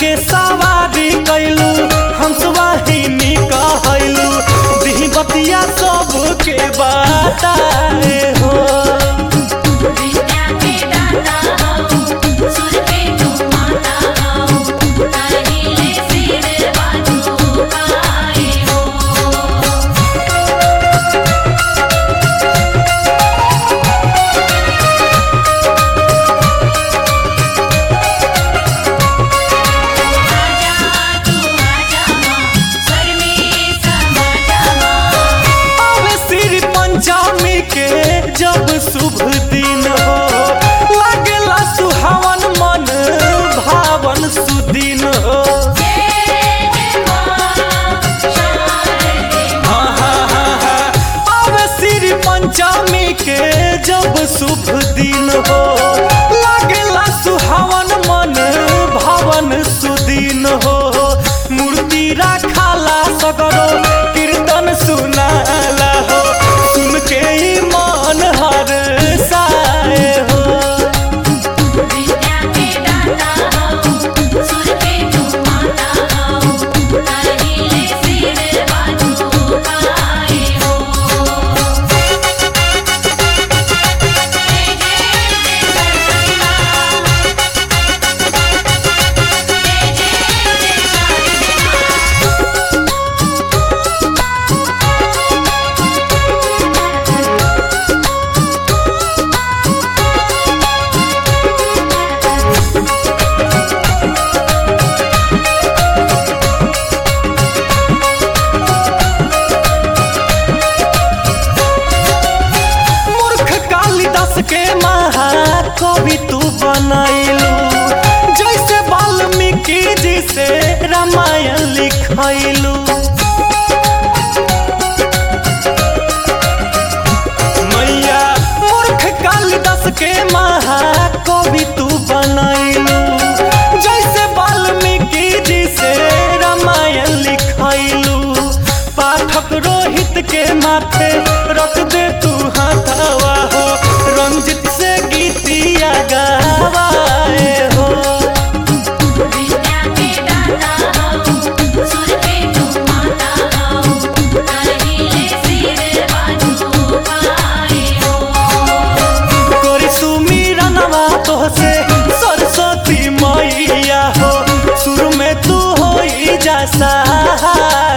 के सवारी कैलू हंसवाहिनी कहलू दिही बतिया सबके बताए हो विद्या के दाता हूँ सुर के तू माता हूँ कहिले सिर बाजू पाए हो आजा तू आजा माँ स्वर में समा जा माँ अबे श्री पंचमी के जब शुभ दिन हो लागेला सुहावन मन भावन सुदिन हो जय जय माँ शारदे अब श्री पंचमी के जब शुभ दिन हो लागेला सुहावन मन भावन सुदिन हो मूर्ति रखाला सगरो कीर्तन सुनाला हो सुन के ही मन हर साए हो विद्या के दाता हूँ सुर के तू माता हूँ कहिले सिर बाजू पाए हो जय जय जय सरस्वती माँ जय जय जय शारदे माँ मूर्ख कालिदास के महाकवि तू बनैलू जैसे वाल्मीकि जी से रामायण लिखैलू मैया मूर्ख कालिदास के महाकवि तू बनैलू जैसे वाल्मीकि जी से रामायण लिखैलू पाठक रोहित के माथे रख दे तू हाथवा हो रंजित से गीतिया गावाए हो विद्या के दाता हूँ सुर के तू माता हूँ कहिले सिर बाजू पाए हो कोरी सुमीरनवा तोहसे सरस्वती मैया हो शुरू में तू हो जा सहाय